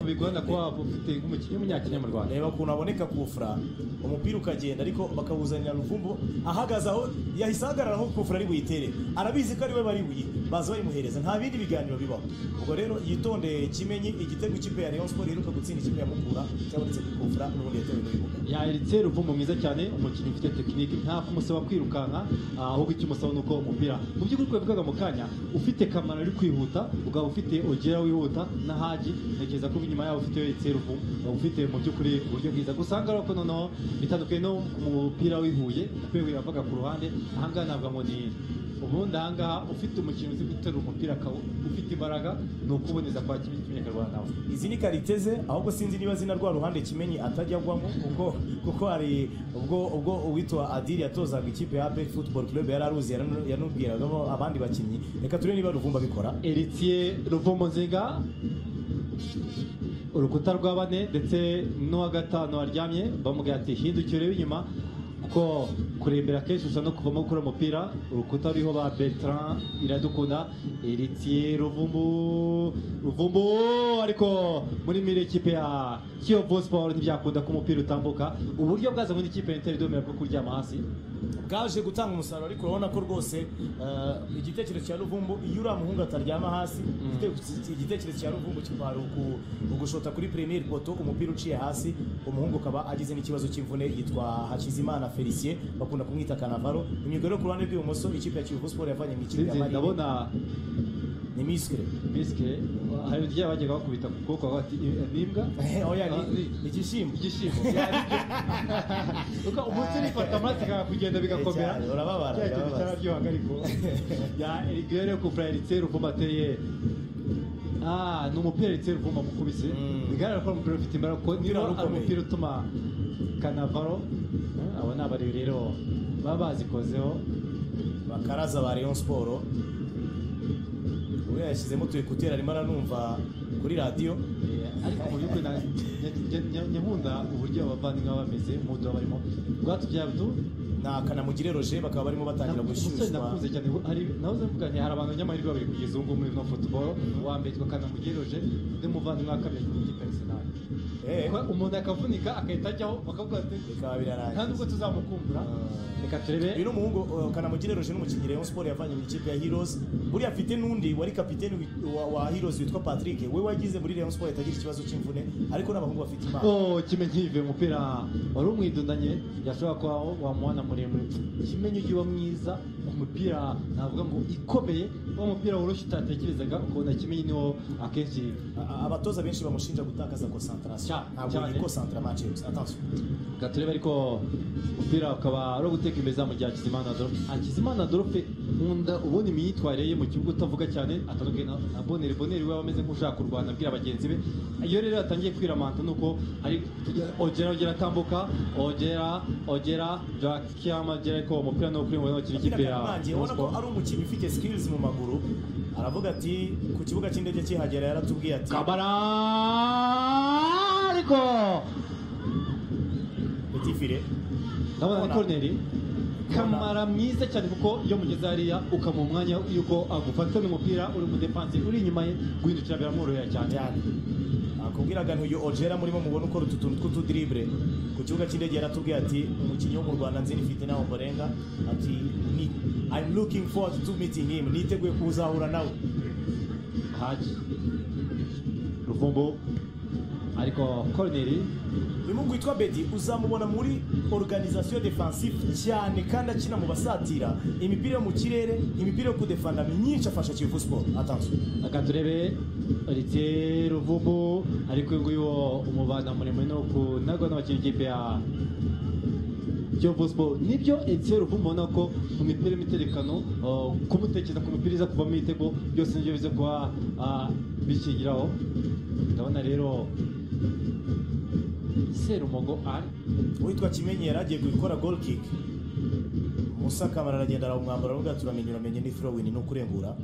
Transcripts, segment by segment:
bigorana kuba waba ufite nk'umunyakenya reba ukuntu aboneka kufura umupira ukagenda ariko bakawuzanira ruvumbu ahagaze aho yahise ahagarara aho kufura ari buyitere arabizi ko ari we bari buyi baza bayimuhereza nta bindi biganiro bibaho ubwo rero yitondeye kimenyi igitego ikipe ya Rayon Sport iheruka gutsinda ikipe ya Mukura cyabonetse kuri kufura n'ubundi yatewe n'ibibuga yahiritse ruvumu mwiza cyane umukinnyi ufite tekinike nta kumusaba kwirukanka ah, ahubwo icyo umusaba ni uko umupira mu by'ukuri twabivugaga mu kanya ufite kamara uri kwihuta ukaba ufite ogera wihuta na haji ntekereza ko inyuma yabo ufite yahiritse ruvumu ukaba ufite mu by'ukuri uburyo bwiza gusa aha ngaha ko noneho bitandukanye no ku mupira w'ihuye kuko yavaga ku ruhande aha ngaha navuga ngo ni ubundi aha ngaha ufite umukinnyi uzi guterura umupira akaba ufite imbaraga ni ukuboneza kwa kimwe cy'umunyarwanda we izi ni karite ze ahubwo sinzi niba zina rwa ruhande kimenyi atajya agwamo kuko kuko hari ubwo ubwo uwitwa adiri yatozaga ikipe ya APEC football club yari aruzi yaran- yanubwiragamo abandi bakinnyi reka turebe niba ruvumba bikora Eritiye Ruvumu Nzinga urukuta rwa bane ndetse n'uwa gatanu waryamye bamubwira ati hindukire urebe inyuma kuko kurembera kenshi usa no kuvamo gukora umupira urukuta ruriho ba Bertrand iradukunda Eritiye Ruvumbu Ruvumbu ariko muri mire ikipe ya Kiyovu Sport ntibyakunda ko umupira utambuka uburyo bwaza muri ikipe ya Inter Dominic bwo kuryama hasi bwaje gutanga umusaruro ariko urabona ko rwose eh, igitekerezo cya ruvumbu iyo uriya muhungu ataryama hasi igite- igitekerezo cya ruvumbu kibara uku- ugushota kuri premier poto umupira uciye hasi umuhungu ukaba agize n'ikibazo cy'imvune yitwa hakizimana felicien bakunda kumwita kanavaro imyuga yo ku ruhande rw'ibumoso ikipe ya kiyovu sport yavanye mu ikipe ya sinzi marine ndabona ni misire bisike hari igihe bajyaga bakubita ku kuboko bakavuga ati "Eh, ni imbwa oya ni- Ah, ni- igishyimbo igishyimbo uko umunsi urifata amaraso ikakugenda bigakomera Cyane, urababara, Cya kintu urababaza. cyararyohaga ariko ya erigere kupura eritere uvuma ateye ah ni umupira eritere uvuma mukubise Mm. bigaragara ko ari umupira ufite imbaraga kuko Umupira niba wari ari ukomeye. umupira utuma kanavaro eh, abo ni abari rero baba bazikozeho bakaraza ba Rayon Sport uriya yashyizemo utu ekuteri arimo aranumva kuri radiyo Eh, ariko mu by'ukuri na- nya- nya- nya- nyamunda uburyo abavandimwe baba bameze mu mudu baba barimo rwatubyabutu ni akanamugire roger bakaba barimo batangira umusore gushyushywa nakuze cyane hari nawe uzavuga nti hari abantu nyamahirwe babiri kugeza ubu ngubu muri no football uwa mbere yitwa kanamugeroje undi muvandimwe wa kabiri yitwa ikipe arsenal Eh, Ko umuntu akavunika agahita ajyaho bakavuga ati bikaba nta birarangiye nubwo tuzamukumbura reka turebe uyu ni umuhungu uh, kanamugire roger n'umukinnyi rayon sport yavanye mu ikipe ya heroes buriya afite n'undi wari kapiteni wi- wa, wa heroes witwa patrick we wagize muri rayon sport yatagira ikibazo cy'imvune ariko n'abahungu bafite impano ko kimenyi yivuye umupira wari umwidundanye yashobora kuba wamuhana muremure kimenyi ujye uba mwiza ku mupira navuga ngo ikomeye wa mupira woroshye utatekerezaga ukabona kimenyi niwo akenshi A- a- abatoza benshi bamushinja gutakaza concentration Cyane, ntabwo cyane. yikoncentra yikoncentra match attention Reka turebe ariko umupira ukaba ari uguteka imbere mu gihe Hakizimana Adolphe Hakizimana Adolphe nkunda ubundi imyitwarire ye mu kibuga utavuga cyane atandukanye na na Boneri Boneri we ameze nk'ushaka kurwana abwira bagenzi be iyo rero yatangiye kwiramanta ni uko ari ogera ogera atambuka ogera ogera Jack Kiyama ogera ariko uwo mupira ni ukuri mu ntoki Akina n'ikipe ya Kanamange ubona ko Rayon Sport. ari umukinnyi ufite skills mu maguru aravuga ati ku kibuga cy'indege kihagera yaratubwiye ati Kabara ariko petit file ndabona ni Corneli kamara mwiza cyane kuko iyo mugeze hariya ukamuha umwanya yuko agufata n'umupira uri mu defanse uri inyuma ye guhindukira biramworohera cyane cyane akubwiraga ntuyu ogera murimo mubona ukora utu tuntu tw'utudribble ku kibuga cy'indege yaratubwiye ati umukinnyi wo mu rwanda nzi nifite nawe mborenga ati ni I'm looking forward to meeting him niteguye kuzahura nawe haji ruvumbu ariko koroneri uyu muhungu witwa bedi uzamubona muri organization defensive cyane kandi akina mu basatira imipira yo mu kirere imipira yo kudefanda myinshi afasha kiyovu sport atanzwe reka turebe rite ruvumbu ariko uyu nguyu wo umubana muremure ni ukunagwa n'abakinnyi b'ikipe ya Kiyovu Sport nibyo Etienne Ruvumbu ubona ko mu mipira y'imiterekano uh, kumutekereza ku mipira iza kuvamo ibitego byose nibyo biza kuba uh, bikigiraho ndabona rero Serumogo ari uwitwa kimenyi yari agiye gukora goal kick musa kamara aragenda arawumwambara aravuga ati uramenye uramenye ni throw in ni ukurengura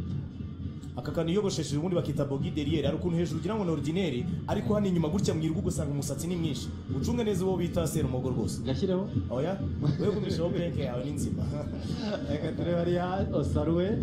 aka kantu yiyogoshesheje ubundi bakita bogi derrière hari ukuntu hejuru ugira ngo ni ordinaire ariko hano inyuma gutya mu irugu ugasanga umusatsi ni mwinshi ucunge neza uwo bita serumogo rwose gashyireho oya wegumishaho penke yawe ni nzima reka turebe hariya Osarwe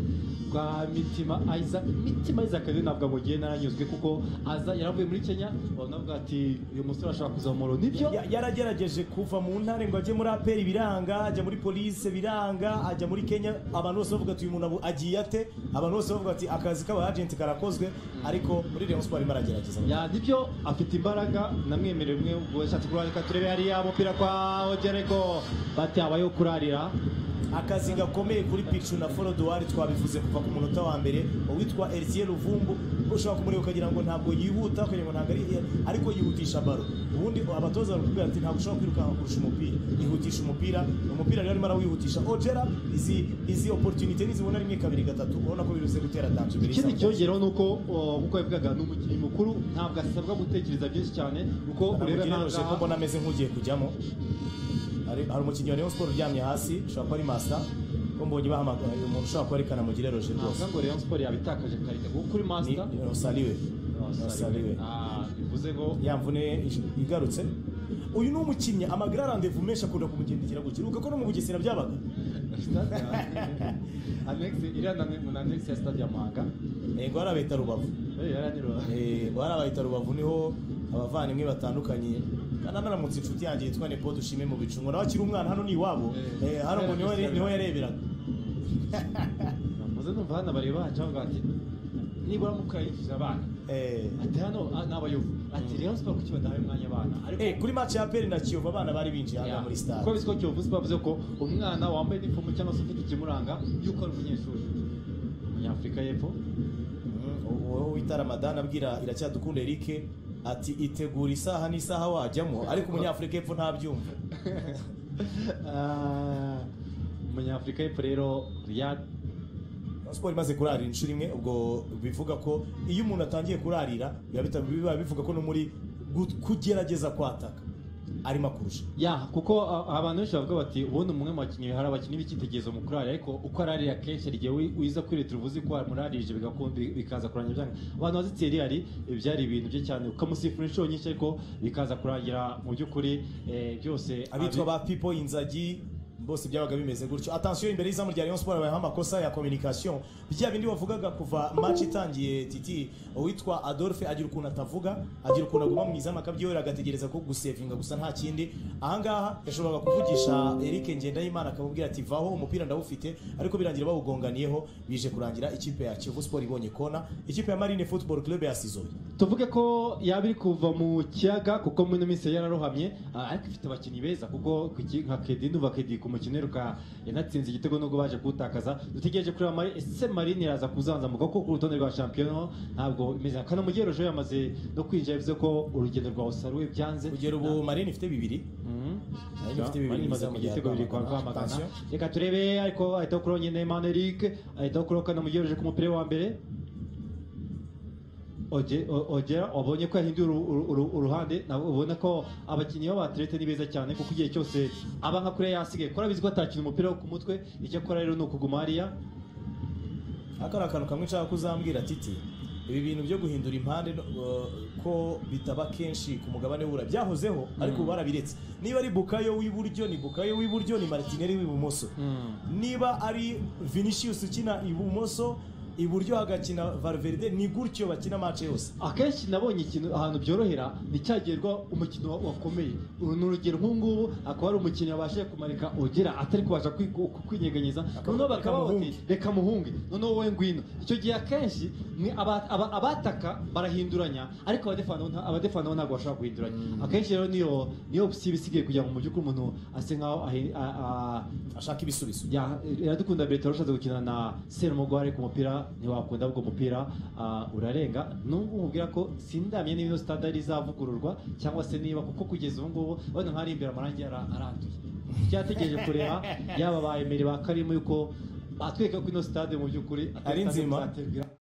bwa mitima Isaac mitima Isaac rero ntabwo amugiye naranyuzwe kuko aza yaravuye muri Kenya banavuga ati uyu musore ashaka kuzamura nibyo Ya- yaragerageje kuva mu ntare ngo ajye muri aperi biranga ajya muri polise biranga ajya muri kenya abantu bose bavuga ati uyu muntu abu- agiye ate abantu bose bavuga ati akazi k'abajenti karakozwe ariko muri Rayon Sport arimo aragerageza ya nibyo afite imbaraga namwemereye umwe ubwo yashatse kurara reka turebe hariya umupira kwa Ogereko bati habayeho kurarira akazi gakomeye kuri picu na forodowari twabivuze kuva ku munota wa mbere uwitwa Elisier Ruvumbu ushobora kumureba ukagira ngo ntabwo yihuta ukagira ngo ntabwo ari ariko yihutisha baro ubundi abatoza barakubwira ati ntabwo ushobora kwirukanka kurusha umupira yihutisha umupira umupira rero arimo arawihutisha ogera izi izi oporutunite nizibona rimwe kabiri gatatu ubona ko biruze gutera dansi imbere ikindi y'isambu. cyongeraho ni uko uh, nk'uko yabivugaga ni umukinnyi mukuru ntabwo asabwa gutekereza byinshi cyane kuko ureba ugereranije ko ntabwo mbona ameze nk'ugiye kujyamo hari hari umukinnyi wa Rayon Sport uryamye hasi ushobora kuba ari masa ko mbonye bahamagara uyu muntu ushobora kuba ari kanamugire roje rwose ntabwo ngo Rayon Sport yabitakaje karita kuko kuri ni master osaliwe osaliwe Ah, bivuze ngo yamvune igarutse uyu ni umukinnyi amagara arandevu menshi akunda kumugendekera gukira uko no mu bugesera byabaga stade ya- Annex iriya na mu annex ya stade ya Manga yego harabeta rubavu Eh, yaraniro Eh, harabeta rubavu niho abavandimwe batandukanye kanamaramutse inshuti yanjye yitwa nepo dushime mu bicu ngo nawe akiri umwana hano ni iwabo Eh, Eh, hano ngo niho niho yareberaga muze numva hano bari baca bavuga ati nibura mukayinjiza abana Eh, ati hano ah, ni abayovu ati Rayon Sport kuki badahaye umwanya abana ariko Eh, kuri match ya Peri na Kiyovu abana bari binjiye hano muri Yeah. stade kuko biziko Kiyovu Sport bavuze ko umwana wambaye inifomu cyangwa se ufite ikimuranga yuko ari umunyeshuri umunyafurika y'epfo wowe wita ramadan abwira iracyadukunda eric ati itegura isaha n'isaha wajyamo ariko umunyafurika y'epfo ntabyumva Ah, umunyafurika y'epfo rero Riyad siporo imaze kurarira inshuro imwe ubwo bivuga ko iyo umuntu atangiye kurarira biba bita- biba bivuga ko no muri gu- kugerageza kwataka arimo akurusha ya kuko a- abantu benshi bavuga bati ubundi umwe mu bakinnyi hari abakinnyi b'icyitegererezo mu kurarira ariko uko ararira kenshi hari igihe wi- wiza kwiretera uvuze ko wamuririje bigaku- bi- bikaza kurangira byanga abantu bazi teriyari byari ibintu bye cyane ukamusifura inshuro nyinshi ariko bikaza kurangira mu by'ukuri eh, byose abitwa ba pipo inzagi bose byabaga bimeze gutyo atansiyo imbere y'izamu rya Rayon Sport habayeho amakosa ya communication bya bindi bavugaga kuva match itangiye titi uwitwa Adolphe agira ukuntu atavuga agira ukuntu aguma mu izamu akabyiyorera agategereza ko gusevinga gusa nta kindi ahangaha yashoboraga kuvugisha Eric Ngendahimana akamubwira ati vaho umupira ndawufite ariko birangira bawugonganiyeho bije kurangira ikipe ya Kiyovu Sport ibonye kona ikipe ya Marine Football Club yasizoye tuvuge ko yaba iri kuva mu kiyaga kuko muri ino minsi yararohamye ah, ariko ifite abakinnyi beza kuko ku ki- nka kedi ndumva kedi ku mukino iheruka yanatsinze igitego nubwo baje kuwutakaza dutegereje kureba mari ese marine iraza kuzanzamuka kuko ku rutonde rwa shampiyona ntabwo imeze nka kanamugero ejo yamaze no kwinjira bivuze ko urugendo rwa osaruwe byanze kugera ubu Marine ifite bibiri Mhm. Marine ifite bibiri Marine imaze mu izamu rya igitego bibiri kwa Rwamagana. Rwamagana Attention. reka turebe ariko ahitaho kuri nyine mani eric ahitaho kuri kanamugero ejo ku mupira wa mbere Oge- o- ogera wabonye ko yahinduye uru- uru- uru- uruhande nawe ubona ko abakinnyi b'abaterete ni beza cyane kuko igihe cyose aba nka kuriya yasigaye kora bizi ko atakina umupira wo ku mutwe icyo akora rero ni ukuguma hariya aka ari akantu kamwe nshaka kuzambwira titi ibi bintu byo guhindura impande uh, ko bitaba kenshi ku mugabane w'ubura byahozeho ariko ubu barabiretse niba ari bukayo w'iburyo ni bukayo w'iburyo ni martinelli w'ibumoso niba ari vinicius ukina ibumoso iburyo hagakina valverde ni gutyo bakina match yose akenshi nabonye ikintu ahantu byorohera nticyagerwa umukino wa- wakomeye uru ni urugero nk'ubungubu akaba ari umukinnyi wabashije kumarika ogera atari kubasha kwi- ku- ku- kwinyeganyeza Akaba- noneho bakaba reka bati muhunge. reka muhunge noneho wowe ngwino icyo gihe akenshi mwe aba- aba- abataka barahinduranya ariko abadefana bo nta- abadefana bo ntabwo bashobora guhinduranya akenshi rero niyo niyo opsiyo ibisigaye kugira ngo mu by'ukuri umuntu ase nk'aho ahi- a- a- ashaka ibisubizo ya iradukunda Bertrand ushatse gukina na Serumugware ku mupira ntiwakunda ubwo mupira ah, urarenga nubwo umubwira ko sindamye niba ino stade ari izavugururwa cyangwa se niba kuko kugeza ubu ngubu bano nk'ari imbere amarangi ara- aranduye cyategereje kureba yaba ba Emery ba Karimu yuko batweka ko ino stade mu by'ukuri Ari nzima. bizaterwa